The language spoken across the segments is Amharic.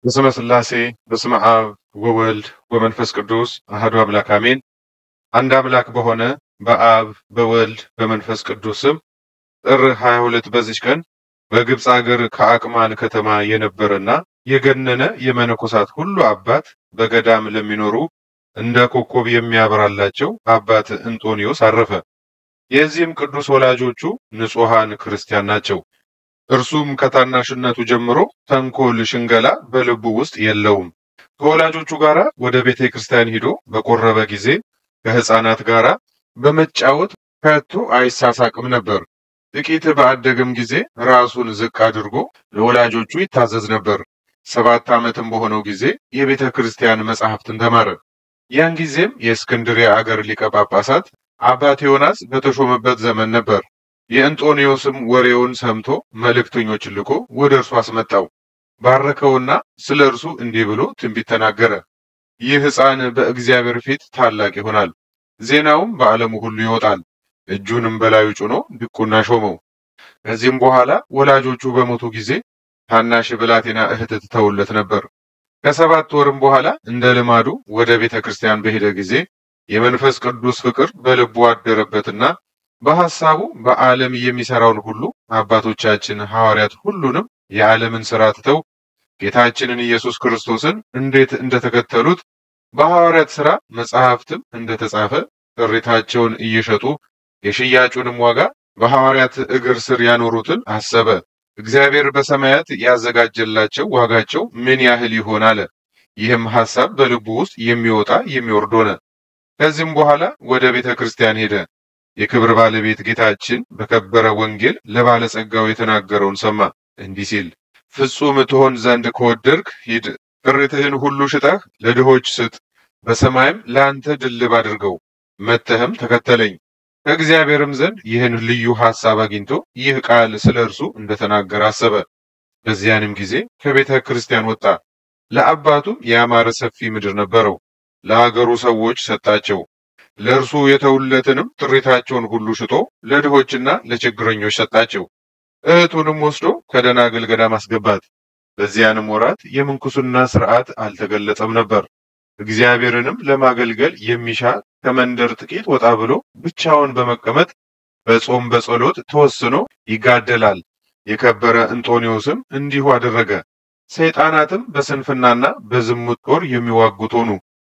በስመ ሥላሴ በስመ አብ ወወልድ ወመንፈስ ቅዱስ አሐዱ አምላክ አሜን። አንድ አምላክ በሆነ በአብ በወልድ በመንፈስ ቅዱስ ስም ጥር 22 በዚች ቀን በግብፅ አገር ከአቅማን ከተማ የነበረና የገነነ የመነኮሳት ሁሉ አባት በገዳም ለሚኖሩ እንደ ኮከብ የሚያበራላቸው አባት እንጦንዮስ አረፈ። የዚህም ቅዱስ ወላጆቹ ንጹሐን ክርስቲያን ናቸው። እርሱም ከታናሽነቱ ጀምሮ ተንኮል፣ ሽንገላ በልቡ ውስጥ የለውም። ከወላጆቹ ጋር ወደ ቤተ ክርስቲያን ሂዶ በቆረበ ጊዜ ከሕፃናት ጋር በመጫወት ከቶ አይሳሳቅም ነበር። ጥቂት በአደገም ጊዜ ራሱን ዝቅ አድርጎ ለወላጆቹ ይታዘዝ ነበር። ሰባት ዓመትም በሆነው ጊዜ የቤተ ክርስቲያን መጻሕፍትን ተማረ። ያን ጊዜም የእስክንድሪያ አገር ሊቀ ጳጳሳት አባት ዮናስ በተሾመበት ዘመን ነበር። የእንጦንዮስም ወሬውን ሰምቶ መልእክተኞችን ልኮ ወደ እርሱ አስመጣው። ባረከውና ስለ እርሱ እንዲህ ብሎ ትንቢት ተናገረ። ይህ ሕፃን በእግዚአብሔር ፊት ታላቅ ይሆናል፣ ዜናውም በዓለሙ ሁሉ ይወጣል። እጁንም በላዩ ጭኖ ዲቁና ሾመው። ከዚህም በኋላ ወላጆቹ በሞቱ ጊዜ ታናሽ ብላቴና እህት ትተውለት ነበር። ከሰባት ወርም በኋላ እንደ ልማዱ ወደ ቤተ ክርስቲያን በሄደ ጊዜ የመንፈስ ቅዱስ ፍቅር በልቡ አደረበትና በሐሳቡ በዓለም የሚሰራውን ሁሉ አባቶቻችን ሐዋርያት ሁሉንም የዓለምን ሥራ ትተው ጌታችንን ኢየሱስ ክርስቶስን እንዴት እንደተከተሉት በሐዋርያት ሥራ መጽሐፍትም እንደተጻፈ ጥሪታቸውን እየሸጡ የሽያጩንም ዋጋ በሐዋርያት እግር ስር ያኖሩትን አሰበ። እግዚአብሔር በሰማያት ያዘጋጀላቸው ዋጋቸው ምን ያህል ይሆን አለ። ይህም ሐሳብ በልቡ ውስጥ የሚወጣ የሚወርድ ሆነ። ከዚህም በኋላ ወደ ቤተ ክርስቲያን ሄደ። የክብር ባለቤት ጌታችን በከበረ ወንጌል ለባለጸጋው የተናገረውን ሰማ፣ እንዲህ ሲል ፍጹም ትሆን ዘንድ ከወደድክ ሂድ፣ ጥሪትህን ሁሉ ሽጠህ ለድሆች ስጥ፣ በሰማይም ለአንተ ድልብ አድርገው፣ መጥተህም ተከተለኝ። ከእግዚአብሔርም ዘንድ ይህን ልዩ ሐሳብ አግኝቶ ይህ ቃል ስለ እርሱ እንደተናገረ አሰበ። በዚያንም ጊዜ ከቤተ ክርስቲያን ወጣ። ለአባቱም ያማረ ሰፊ ምድር ነበረው። ለአገሩ ሰዎች ሰጣቸው። ለእርሱ የተውለትንም ጥሪታቸውን ሁሉ ሽጦ ለድሆችና ለችግረኞች ሰጣቸው። እህቱንም ወስዶ ከደናግል ገዳም አስገባት። በዚያንም ወራት የምንኩስና ሥርዓት አልተገለጸም ነበር። እግዚአብሔርንም ለማገልገል የሚሻ ከመንደር ጥቂት ወጣ ብሎ ብቻውን በመቀመጥ በጾም በጸሎት ተወስኖ ይጋደላል። የከበረ እንጦንዮስም እንዲሁ አደረገ። ሰይጣናትም በስንፍናና በዝሙት ጦር የሚዋጉት ሆኑ።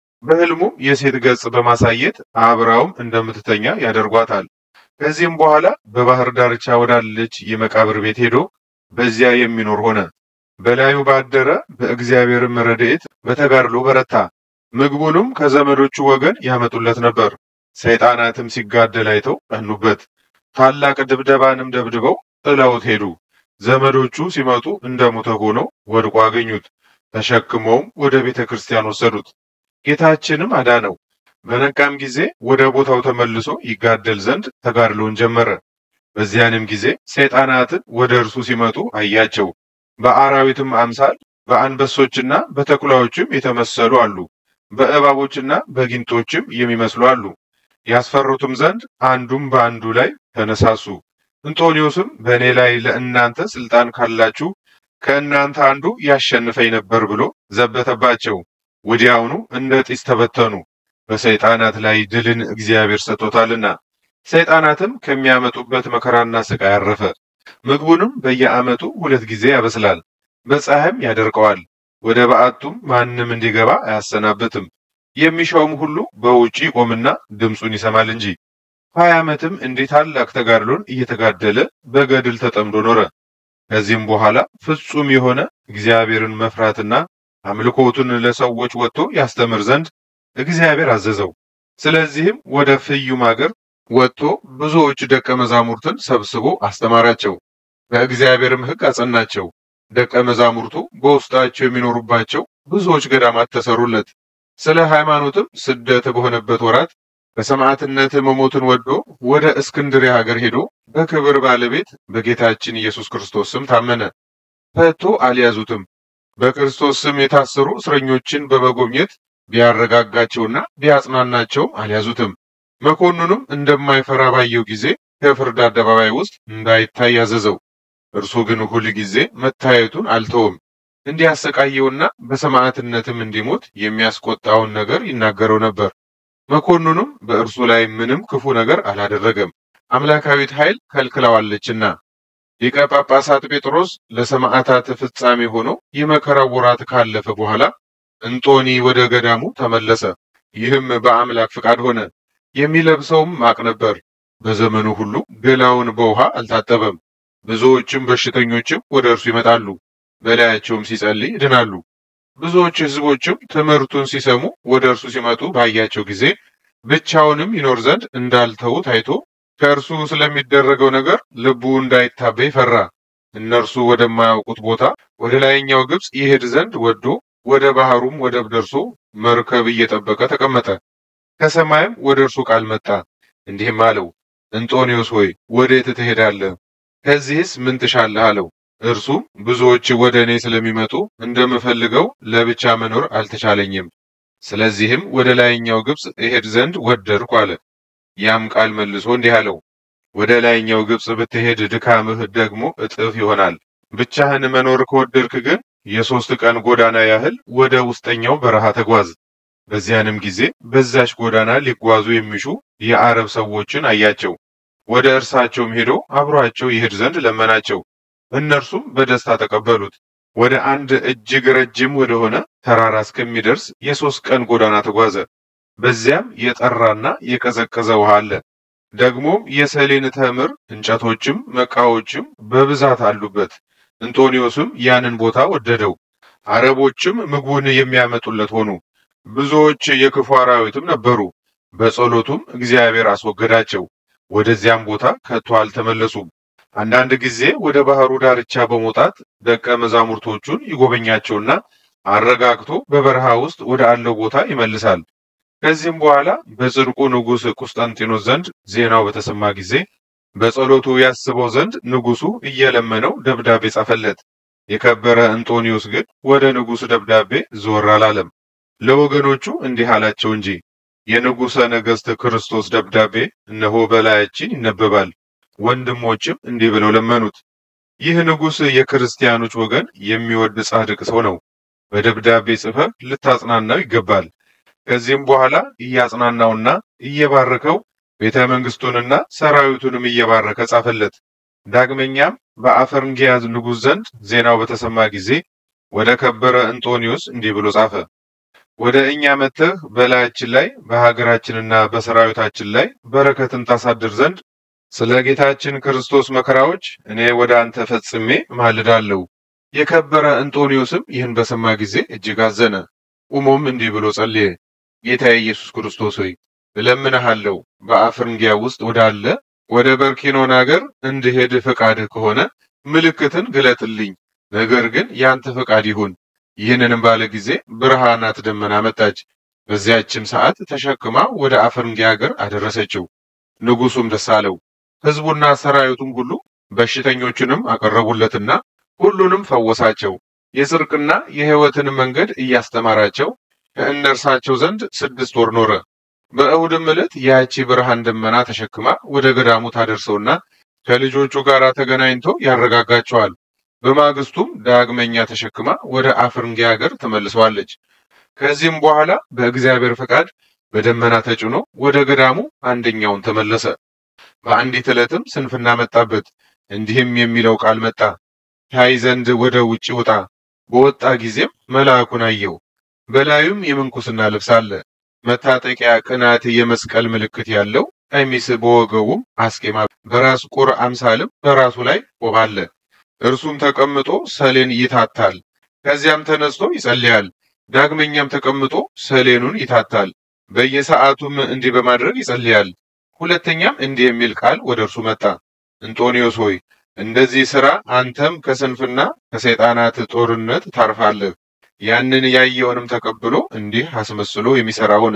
በሕልሙም የሴት ገጽ በማሳየት አብራውም እንደምትተኛ ያደርጓታል። ከዚህም በኋላ በባህር ዳርቻ ወዳለች የመቃብር ቤት ሄዶ በዚያ የሚኖር ሆነ። በላዩ ባደረ በእግዚአብሔርም ረድኤት በተጋድሎ በረታ። ምግቡንም ከዘመዶቹ ወገን ያመጡለት ነበር። ሰይጣናትም ሲጋደል አይተው ቀኑበት። ታላቅ ድብደባንም ደብድበው ጥለውት ሄዱ። ዘመዶቹ ሲመጡ እንደ ሞተ ሆነው ወድቆ አገኙት። ተሸክመውም ወደ ቤተ ክርስቲያን ወሰዱት። ጌታችንም አዳነው። በነቃም ጊዜ ወደ ቦታው ተመልሶ ይጋደል ዘንድ ተጋድሎን ጀመረ። በዚያንም ጊዜ ሰይጣናትን ወደ እርሱ ሲመጡ አያቸው። በአራዊትም አምሳል በአንበሶችና በተኩላዎችም የተመሰሉ አሉ። በእባቦችና በጊንጦችም የሚመስሉ አሉ። ያስፈሩትም ዘንድ አንዱም በአንዱ ላይ ተነሳሱ። እንጦንዮስም በእኔ ላይ ለእናንተ ስልጣን ካላችሁ ከእናንተ አንዱ ያሸንፈኝ ነበር ብሎ ዘበተባቸው። ወዲያውኑ እንደ ጢስ ተበተኑ። በሰይጣናት ላይ ድልን እግዚአብሔር ሰጥቶታልና። ሰይጣናትም ከሚያመጡበት መከራና ስቃይ አረፈ። ምግቡንም በየዓመቱ ሁለት ጊዜ ያበስላል፣ በፀሐይም ያደርቀዋል። ወደ በዓቱም ማንም እንዲገባ አያሰናብትም። የሚሻውም ሁሉ በውጪ ይቆምና ድምፁን ይሰማል እንጂ። ሀያ ዓመትም እንዲህ ታላቅ ተጋድሎን እየተጋደለ በገድል ተጠምዶ ኖረ። ከዚህም በኋላ ፍጹም የሆነ እግዚአብሔርን መፍራትና አምልኮቱን ለሰዎች ወጥቶ ያስተምር ዘንድ እግዚአብሔር አዘዘው። ስለዚህም ወደ ፍዩም አገር ወጥቶ ብዙዎች ደቀ መዛሙርትን ሰብስቦ አስተማራቸው። በእግዚአብሔርም ሕግ አጸናቸው። ደቀ መዛሙርቱ በውስጣቸው የሚኖሩባቸው ብዙዎች ገዳማት ተሰሩለት። ስለ ሃይማኖትም ስደት በሆነበት ወራት በሰማዕትነት መሞትን ወዶ ወደ እስክንድርያ ሀገር ሄዶ በክብር ባለቤት በጌታችን ኢየሱስ ክርስቶስ ስም ታመነ። ፈቶ አልያዙትም። በክርስቶስ ስም የታሰሩ እስረኞችን በመጎብኘት ቢያረጋጋቸውና ቢያጽናናቸውም አልያዙትም። መኮንኑም እንደማይፈራ ባየው ጊዜ ከፍርድ አደባባይ ውስጥ እንዳይታይ ያዘዘው። እርሱ ግን ሁል ጊዜ መታየቱን አልተወም። እንዲያሰቃየውና በሰማዕትነትም እንዲሞት የሚያስቆጣውን ነገር ይናገረው ነበር። መኮንኑም በእርሱ ላይ ምንም ክፉ ነገር አላደረገም፣ አምላካዊት ኃይል ከልክለዋለችና። ሊቀ ጳጳሳት ጴጥሮስ ለሰማዕታት ፍጻሜ ሆኖ የመከራው ወራት ካለፈ በኋላ እንጦኒ ወደ ገዳሙ ተመለሰ። ይህም በአምላክ ፍቃድ ሆነ። የሚለብሰውም ማቅ ነበር። በዘመኑ ሁሉ ገላውን በውሃ አልታጠበም። ብዙዎችም በሽተኞችም ወደ እርሱ ይመጣሉ፣ በላያቸውም ሲጸልይ ይድናሉ። ብዙዎች ሕዝቦችም ትምህርቱን ሲሰሙ ወደ እርሱ ሲመጡ ባያቸው ጊዜ ብቻውንም ይኖር ዘንድ እንዳልተው ታይቶ ከእርሱ ስለሚደረገው ነገር ልቡ እንዳይታበይ ፈራ። እነርሱ ወደማያውቁት ቦታ ወደ ላይኛው ግብፅ ይሄድ ዘንድ ወዶ ወደ ባህሩም ወደብ ደርሶ መርከብ እየጠበቀ ተቀመጠ። ከሰማይም ወደ እርሱ ቃል መጣ፣ እንዲህም አለው፣ እንጦንዮስ ሆይ ወዴት ትሄዳለህ? ከዚህስ ምን ትሻለህ? አለው። እርሱም ብዙዎች ወደ እኔ ስለሚመጡ እንደምፈልገው ለብቻ መኖር አልተቻለኝም። ስለዚህም ወደ ላይኛው ግብፅ እሄድ ዘንድ ወደድኩ አለ። ያም ቃል መልሶ እንዲህ አለው፣ ወደ ላይኛው ግብፅ ብትሄድ ድካምህ ደግሞ እጥፍ ይሆናል። ብቻህን መኖር ከወደድክ ግን የሶስት ቀን ጎዳና ያህል ወደ ውስጠኛው በረሃ ተጓዝ። በዚያንም ጊዜ በዛች ጎዳና ሊጓዙ የሚሹ የአረብ ሰዎችን አያቸው። ወደ እርሳቸውም ሄዶ አብሯቸው ይሄድ ዘንድ ለመናቸው። እነርሱም በደስታ ተቀበሉት። ወደ አንድ እጅግ ረጅም ወደሆነ ተራራ እስከሚደርስ የሶስት ቀን ጎዳና ተጓዘ። በዚያም የጠራና የቀዘቀዘ ውሃ አለ። ደግሞም የሰሌን ተምር እንጨቶችም መቃዎችም በብዛት አሉበት። እንጦንዮስም ያንን ቦታ ወደደው። አረቦችም ምግቡን የሚያመጡለት ሆኑ። ብዙዎች የክፉ አራዊትም ነበሩ። በጸሎቱም እግዚአብሔር አስወገዳቸው። ወደዚያም ቦታ ከቶ አልተመለሱም። አንዳንድ ጊዜ ወደ ባህሩ ዳርቻ በመውጣት ደቀ መዛሙርቶቹን ይጎበኛቸውና አረጋግቶ በበረሃ ውስጥ ወደ አለው ቦታ ይመልሳል። ከዚህም በኋላ በጽድቁ ንጉሥ ቁስጠንጢኖስ ዘንድ ዜናው በተሰማ ጊዜ በጸሎቱ ያስበው ዘንድ ንጉሡ እየለመነው ደብዳቤ ጻፈለት። የከበረ እንጦንዮስ ግን ወደ ንጉሥ ደብዳቤ ዞር አላለም። ለወገኖቹ እንዲህ አላቸው እንጂ የንጉሠ ነገሥት ክርስቶስ ደብዳቤ እነሆ በላያችን ይነበባል። ወንድሞችም እንዲህ ብለው ለመኑት፣ ይህ ንጉሥ የክርስቲያኖች ወገን የሚወድ ጻድቅ ሰው ነው። በደብዳቤ ጽፈህ ልታጽናናው ይገባል። ከዚህም በኋላ እያጽናናውና እየባረከው ቤተ መንግስቱንና ሰራዊቱንም እየባረከ ጻፈለት። ዳግመኛም በአፈርንጊያዝ ንጉሥ ዘንድ ዜናው በተሰማ ጊዜ ወደ ከበረ እንጦንዮስ እንዲህ ብሎ ጻፈ። ወደ እኛ መጥተህ በላያችን ላይ በሀገራችንና በሰራዊታችን ላይ በረከትን ታሳድር ዘንድ ስለ ጌታችን ክርስቶስ መከራዎች እኔ ወደ አንተ ፈጽሜ ማልዳለሁ። የከበረ እንጦንዮስም ይህን በሰማ ጊዜ እጅግ አዘነ። ቁሞም እንዲህ ብሎ ጸልየ። ጌታ ኢየሱስ ክርስቶስ ሆይ እለምንሃለሁ በአፍርንጊያ ውስጥ ወዳለ ወደ በርኪኖን አገር እንድሄድ ፈቃድህ ከሆነ ምልክትን ግለጥልኝ። ነገር ግን ያንተ ፈቃድ ይሁን። ይህንንም ባለ ጊዜ ብርሃናት ደመና መጣች። በዚያችም ሰዓት ተሸክማ ወደ አፍርንጊያ አገር አደረሰችው። ንጉሡም ደስ አለው። ሕዝቡና ሰራዊቱም ሁሉ በሽተኞችንም አቀረቡለትና ሁሉንም ፈወሳቸው። የጽድቅና የሕይወትን መንገድ እያስተማራቸው ከእነርሳቸው ዘንድ ስድስት ወር ኖረ። በእሁድም ዕለት ያቺ ብርሃን ደመና ተሸክማ ወደ ገዳሙ ታደርሰውና ከልጆቹ ጋር ተገናኝቶ ያረጋጋቸዋል። በማግስቱም ዳግመኛ ተሸክማ ወደ አፍርንጊያ ሀገር ተመልሰዋለች። ከዚህም በኋላ በእግዚአብሔር ፈቃድ በደመና ተጭኖ ወደ ገዳሙ አንደኛውን ተመለሰ። በአንዲት ዕለትም ስንፍና መጣበት። እንዲህም የሚለው ቃል መጣ፣ ታይ ዘንድ ወደ ውጭ ውጣ። በወጣ ጊዜም መልአኩን አየው። በላዩም የምንኩስና ልብስ አለ። መታጠቂያ ቅናት የመስቀል ምልክት ያለው ቀሚስ፣ በወገቡም አስኬማ፣ በራስ ቁር አምሳልም በራሱ ላይ ቆብ አለ። እርሱም ተቀምጦ ሰሌን ይታታል። ከዚያም ተነስቶ ይጸልያል። ዳግመኛም ተቀምጦ ሰሌኑን ይታታል። በየሰዓቱም እንዲህ በማድረግ ይጸልያል። ሁለተኛም እንዲህ የሚል ቃል ወደ እርሱ መጣ፣ እንጦንዮስ ሆይ እንደዚህ ሥራ አንተም ከስንፍና ከሰይጣናት ጦርነት ታርፋለህ። ያንን ያየውንም ተቀብሎ እንዲህ አስመስሎ የሚሰራ ሆነ።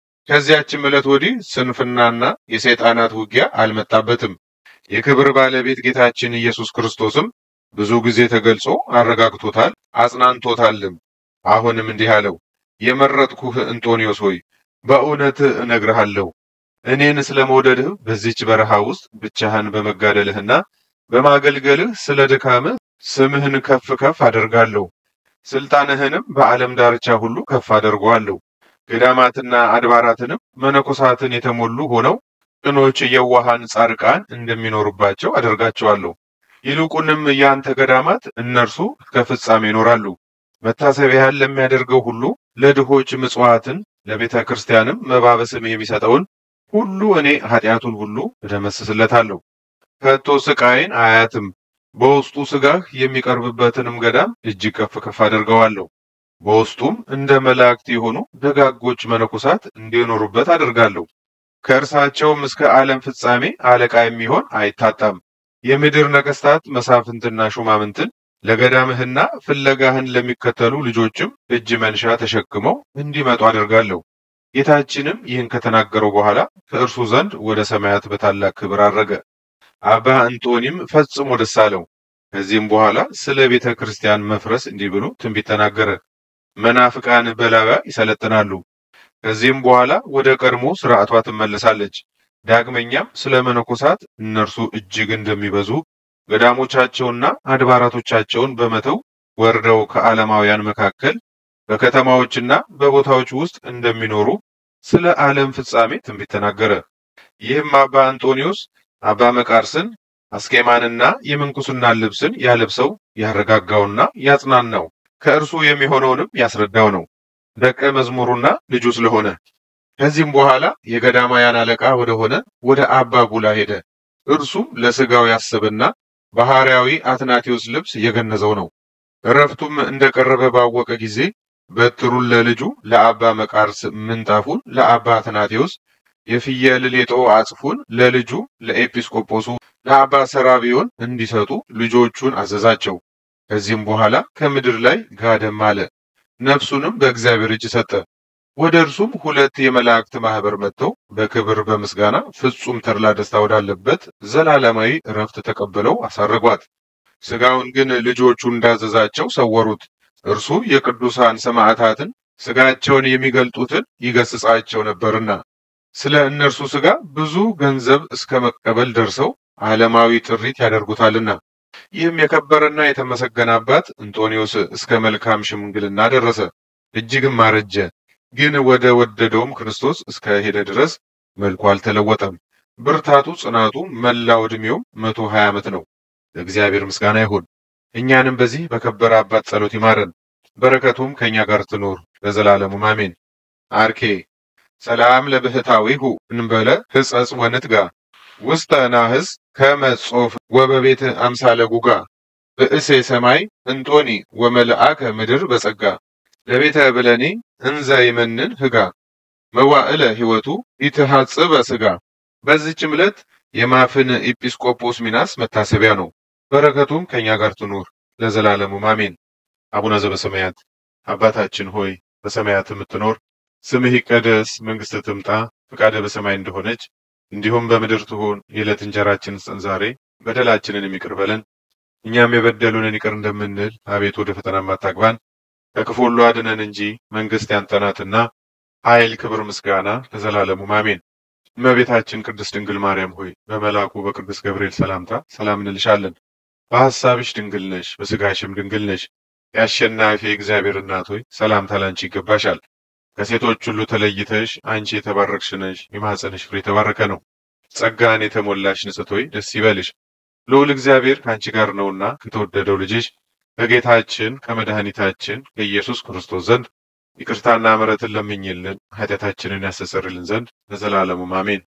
ከዚያችም ዕለት ወዲህ ስንፍናና የሰይጣናት ውጊያ አልመጣበትም። የክብር ባለቤት ጌታችን ኢየሱስ ክርስቶስም ብዙ ጊዜ ተገልጾ አረጋግቶታል፣ አጽናንቶታልም። አሁንም እንዲህ አለው፣ የመረጥኩህ እንጦንዮስ ሆይ በእውነት እነግርሃለሁ እኔን ስለ መውደድህ በዚች በረሃ ውስጥ ብቻህን በመጋደልህና በማገልገልህ ስለ ድካምህ ስምህን ከፍ ከፍ አደርጋለሁ። ስልጣንህንም በዓለም ዳርቻ ሁሉ ከፍ አደርገዋለሁ። ገዳማትና አድባራትንም መነኮሳትን የተሞሉ ሆነው ቅኖች የዋሃን ጻድቃን እንደሚኖሩባቸው አደርጋቸዋለሁ። ይልቁንም የአንተ ገዳማት እነርሱ እስከ ፍጻሜ ይኖራሉ። መታሰቢያህን ለሚያደርገው ሁሉ ለድሆች ምጽዋትን፣ ለቤተ ክርስቲያንም መባ በስሜ የሚሰጠውን ሁሉ እኔ ኃጢአቱን ሁሉ እደመስስለታለሁ። ከቶ ስቃይን አያትም። በውስጡ ስጋህ የሚቀርብበትንም ገዳም እጅግ ከፍ ከፍ አደርገዋለሁ። በውስጡም እንደ መላእክት የሆኑ ደጋጎች መነኮሳት እንዲኖሩበት አደርጋለሁ። ከእርሳቸውም እስከ ዓለም ፍጻሜ አለቃ የሚሆን አይታጣም። የምድር ነገስታት መሳፍንትና ሹማምንትን ለገዳምህና ፍለጋህን ለሚከተሉ ልጆችም እጅ መንሻ ተሸክመው እንዲመጡ አደርጋለሁ። ጌታችንም ይህን ከተናገረው በኋላ ከእርሱ ዘንድ ወደ ሰማያት በታላቅ ክብር አረገ። አባ እንጦኒም ፈጽሞ ደስ አለው። ከዚህም በኋላ ስለ ቤተ ክርስቲያን መፍረስ እንዲህ ብሎ ትንቢት ተናገረ። መናፍቃን በላባ ይሰለጥናሉ። ከዚህም በኋላ ወደ ቀድሞ ስርዓቷ ትመለሳለች። ዳግመኛም ስለ መነኮሳት እነርሱ እጅግ እንደሚበዙ ገዳሞቻቸውና አድባራቶቻቸውን በመተው ወርደው ከዓለማውያን መካከል በከተማዎችና በቦታዎች ውስጥ እንደሚኖሩ ስለ ዓለም ፍጻሜ ትንቢት ተናገረ። ይህም አባ አንጦኒዮስ አባ መቃርስን አስኬማንና የምንኩስናን ልብስን ያለብሰው ያረጋጋውና ያጽናናው ከእርሱ የሚሆነውንም ያስረዳው ነው ደቀ መዝሙሩና ልጁ ስለሆነ። ከዚህም በኋላ የገዳማውያን አለቃ ወደሆነ ወደ አባ ቡላ ሄደ። እርሱም ለስጋው ያሰበና ባህርያዊ አትናቴዎስ ልብስ የገነዘው ነው። እረፍቱም እንደቀረበ ባወቀ ጊዜ በትሩን ለልጁ ለአባ መቃርስ፣ ምንጣፉን ለአባ አትናቴዎስ፣ የፍየል ሌጦ አጽፉን ለልጁ ለኤጲስቆጶሱ ለአባ ሰራቢዮን እንዲሰጡ ልጆቹን አዘዛቸው። ከዚህም በኋላ ከምድር ላይ ጋደም አለ። ነፍሱንም በእግዚአብሔር እጅ ሰጠ። ወደ እርሱም ሁለት የመላእክት ማህበር መጥተው በክብር በምስጋና ፍጹም ተድላ ደስታ ወዳለበት ዘላለማዊ እረፍት ተቀብለው አሳረጓት። ስጋውን ግን ልጆቹ እንዳዘዛቸው ሰወሩት። እርሱ የቅዱሳን ሰማዕታትን ስጋቸውን የሚገልጡትን ይገስጻቸው ነበርና ስለ እነርሱ ስጋ ብዙ ገንዘብ እስከ መቀበል ደርሰው ዓለማዊ ጥሪት ያደርጉታልና። ይህም የከበረና የተመሰገነ አባት እንጦኒዮስ እስከ መልካም ሽምግልና ደረሰ፣ እጅግም አረጀ። ግን ወደ ወደደውም ክርስቶስ እስከ ሄደ ድረስ መልኩ አልተለወጠም። ብርታቱ፣ ጽናቱ፣ መላው ዕድሜውም መቶ ሀያ ዓመት ነው። ለእግዚአብሔር ምስጋና ይሁን። እኛንም በዚህ በከበረ አባት ጸሎት ይማረን፣ በረከቱም ከእኛ ጋር ትኖር ለዘላለሙም አሜን። አርኬ ሰላም ለብህታዊሁ እንበለ ህጸጽ ወንትጋ ውስተ ናህስ ከመ ጾፍ ወበቤት አምሳለ ጉጋ ብእሴ ሰማይ እንጦኒ ወመልአከ ምድር በጸጋ ለቤተ ብለኒ እንዘ ይመንን ህጋ መዋዕለ ሕይወቱ ኢትሐጽበ ስጋ። በዚህችም ዕለት የማፍን ኤጲስቆጶስ ሚናስ መታሰቢያ ነው። በረከቱም ከእኛ ጋር ትኑር ለዘላለሙም አሜን። አቡነ ዘበሰማያት አባታችን ሆይ በሰማያት የምትኖር ስምህ ይቀደስ፣ መንግሥትህ ትምጣ፣ ፈቃደ በሰማይ እንደሆነች እንዲሁም በምድር ትሁን። የዕለት እንጀራችንን ስጠን ዛሬ፣ በደላችንን የሚቅር በለን እኛም የበደሉንን ይቅር እንደምንል፣ አቤቱ ወደ ፈተና አታግባን ከክፉ ሁሉ አድነን እንጂ መንግሥት ያንተ ናትና ኃይል፣ ክብር፣ ምስጋና ለዘላለሙም አሜን። እመቤታችን ቅድስት ድንግል ማርያም ሆይ በመልአኩ በቅዱስ ገብርኤል ሰላምታ ሰላም እንልሻለን። በሐሳብሽ ድንግል ነሽ፣ በሥጋሽም ድንግል ነሽ። የአሸናፊ እግዚአብሔር እናት ሆይ ሰላምታ ላንቺ ይገባሻል። ከሴቶች ሁሉ ተለይተሽ አንቺ የተባረክሽ ነሽ፣ የማኅፀንሽ ፍሬ የተባረከ ነው። ጸጋን የተሞላሽ ንጽሕት ሆይ ደስ ይበልሽ፣ ልዑል እግዚአብሔር ከአንቺ ጋር ነውና ከተወደደው ልጅሽ ከጌታችን ከመድኃኒታችን ከኢየሱስ ክርስቶስ ዘንድ ይቅርታና ምሕረትን ለምኝልን ኃጢአታችንን ያስተሰርይልን ዘንድ ለዘላለሙም አሜን።